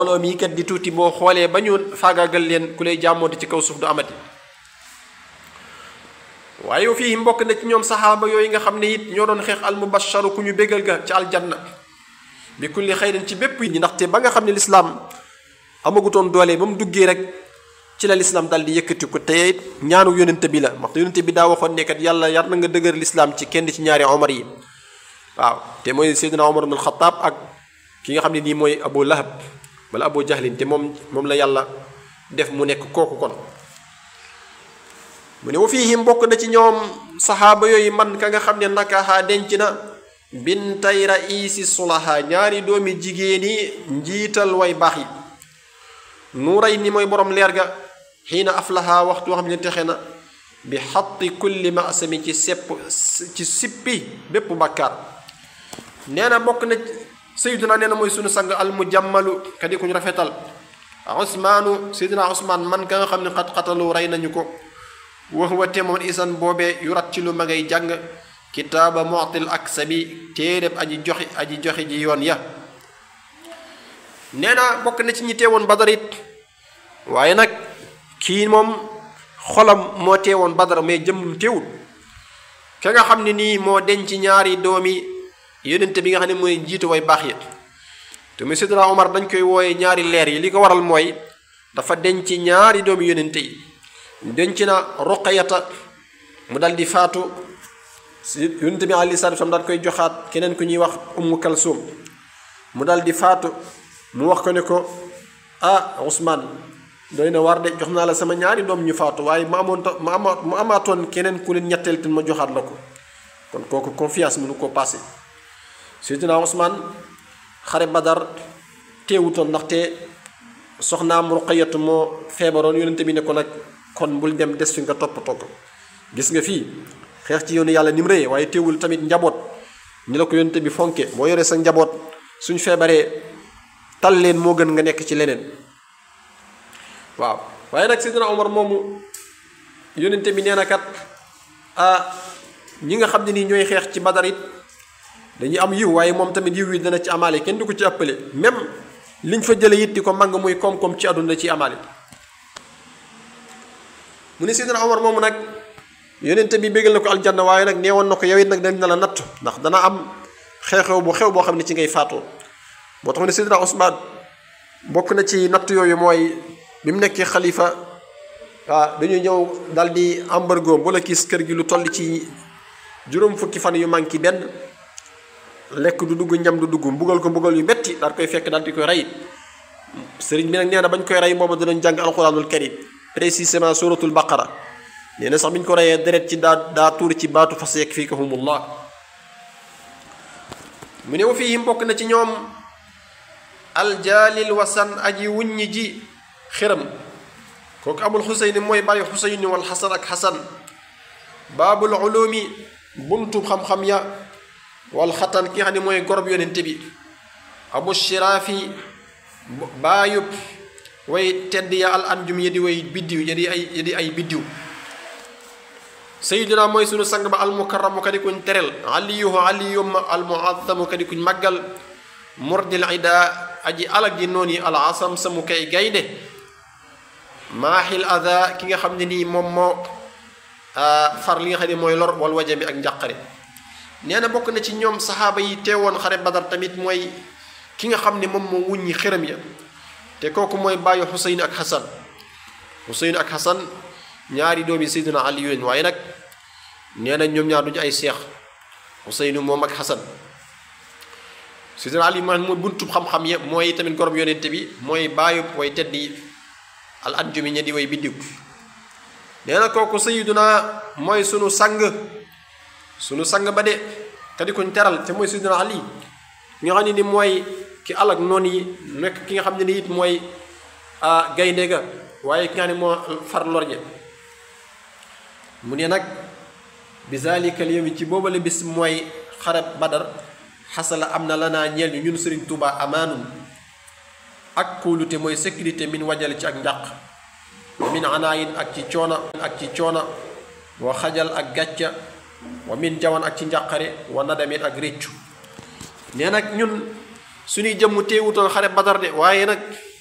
mbooloo mii kat di tuuti boo xoolee ba ñu faagaagal leen ku lay jàmmooti ci kaw suuf du amati waaye yow fii mbokk na ci ñoom saxaaba yooyu nga xam ne it ñoo doon xeex al mubasharu ku ñu bégal ga ci aljanna bi kulli xayrin ci bépp yi ndaxte ba nga xam ne lislaam amagutoon doole ba mu duggee rek ci la lislaam daal di yëkkati ko te ñaanu yonente bi la ndaxte yonente bi daa waxoon ne kat yàlla yar na nga dëgër lislaam ci kenn ci ñaari omar yi waaw te mooy seydina omar ibn alxataab ak ki nga xam ne nii mooy abu lahab wala abu jahlin te moom moom la yàlla def mu nekk kooku kon mu ne wa fiihim bokk na ci ñoom saxaaba yooyu man ka nga xam ne nakaxaa denc na bintay raisi sulaha ñaari doomi jigéen yi njiital way baax yi nuuray ni mooy borom leer ga xiina aflaha waxtu woo xam ne texe na bi xatti kulli masami ci sepp ci sippi bépp bàkkaar nee na bokk na sayyiduna nee na mooy sunu sang al mujammalu kadi kuñ rafetal usmaanu sayyiduna usmaan man ka nga xam ne xat-xatalu rey nañu ko wax wa temoon isan boobee yu rat ci lu ma ngay jàng kitaaba mu'til ak sabi téereb aji joxi aji joxe ji yoon ya nee na bokk na ci ñi teewoon badar it waaye nag kii moom xolam moo teewoon badar mais jëmmum teewul ka nga xam ne nii moo denc ñaari doomi yonente bi nga xam ne mooy jiitu way baax yi te muy Seydina Omar dañ koy wooye ñaari leer yi li ko waral mooy dafa denc ñaari doomi yonente yi denc na Ruqayata mu dal di faatu yonente bi alayhi salaatu salaam daal koy joxaat keneen ku ñuy wax Ummu Kalsum mu dal di faatu mu wax ko ne ko ah Ousmane doy na war de jox naa la sama ñaari doom ñu faatu waaye ma amoon ma ama ma amaatoon keneen ku leen ñetteel te ma joxaat la ko kon kooku confiance mënu koo passé Seydina Ousmane xare Badar teewutoon ndaxte soxnaam Ruqayatu moo feebaroon yonente bi ne ko nag kon bul dem des fi nga toppatoo ko gis nga fii xeex ci yoonu yàlla ni mu rëyee waaye teewul tamit njaboot ñi la ko yonente bi fonke boo yoree sa njaboot suñ feebaree tal leen moo gën nga nekk ci leneen waaw waaye nag Seydina Omar moomu yonente bi nee na kat ah ñi nga xam ne nii ñooy xeex ci Badar it dañuy am yiw waaye moom tamit yiw yi dana ci amaale kenn du ko ci ëppale même liñ fa jële it di ko màng muy koom-koom ci àdduna ci amaale mu ne Seydina Omar moomu nag yonente bi bégal na ko aljanna waaye nag neewoon na ko yow it nag dañ na la natt ndax dana am xew-xew bu xew boo xam ne ci ngay faatoo moo tax mu ne Seydina Ousmane bokk na ci natt yooyu mooy bi mu nekkee xalifa waaw dañuy ñëw dal di embargo bu la kiis kër gi lu toll ci juróom fukki fan yu manqué benn lekk du dugg ñam du dugg mbugal ko mbugal yu metti daal koy fekk daal di koy rey sëriñ bi nag nee na bañ koy rey booba danañ jàng alquranul karim précisément suratul baqara nee na sax bi ñu ko reyee deret ci daa daa tuur ci baatu fas yakfikahumullah mu ne wa fii mbokk na ci ñoom aljaalil wasan aji wuññi ji xiram kooku abul xuseyni mooy bàyyi xuseyni wal xasan ak xasan baabul ulumi buntu xam-xam ya wal xatan ki nga xam ne mooy gorob yonente bi abu shiraafi baayub way tedd ya al anjum ya di way biddiw ya di ay ya di ay biddiw sayiduna mooy sunu sang ba al mukarramu kadi kuñ terel aliyuhu aliyum al muazzamu kadi kuñ màggal murdil ida aji alag ji noonu yi al asam samu kay gaynde maaxil ada ki nga xam ne nii moom moo far li nga xam ne mooy lor wal wajami ak njàqare nee na bokk na ci ñoom saxaaba yi teewoon xare badar tamit mooy ki nga xam ne moom moo wuññi xëram ya te kooku mooy bàyyi xuseyn ak xasan xuseyn ak xasan ñaari doomi seydina ali yooyu waaye nag nee na ñoom ñaar duñu ay seex xuseynu moom ak xasan seydina ali man mooy buntub xam-xam ya mooy tamit gorob yonente bi mooy bàyyi way tedd yi al anjumi ña di way biddiw nee na kooku sayiduna mooy sunu sang sunu sang ba de te di kuñ teral te mooy sayyidina ali ki nga xam ne ni mooy ki alag noonu yi nekk ki nga xam ne ni it mooy gaynde ga waaye ki nga xam ne moo far lorñe mu ne nag bi zalika al yawmi ci boobale bis mooy xareb badar xasala am na lanaa ñeel ñu ñun sëriñ Tuuba amaanum ak kóolute mooy sécurité min wajale ci ak njàq min anaayin ak ci coona ak ci coona wa xajal ak gàcca wa min jawan ak ci njàqare wa nadamin ak réccu nee nag ñun suñuy jëmm teewutoon xare badar de waaye nag